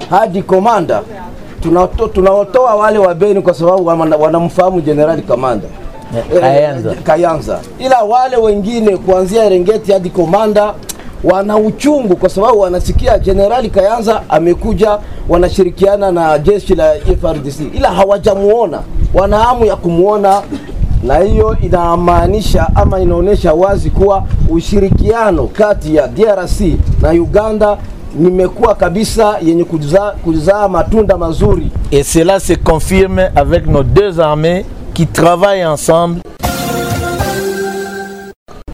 hadi komanda tunato- tunaotoa wale wa Beni kwa sababu wana- wanamfahamu Jenerali Kamanda Eh, Kayanza. Eh, Kayanza, ila wale wengine kuanzia Erengeti hadi komanda wana uchungu kwa sababu wanasikia Jenerali Kayanza amekuja, wanashirikiana na jeshi la FRDC, ila hawajamuona, wana hamu ya kumuona, na hiyo inamaanisha ama inaonyesha wazi kuwa ushirikiano kati ya DRC na Uganda nimekuwa kabisa yenye kuzaa kuzaa matunda mazuri. Et cela se confirme avec nos deux armées qui travaillent ensemble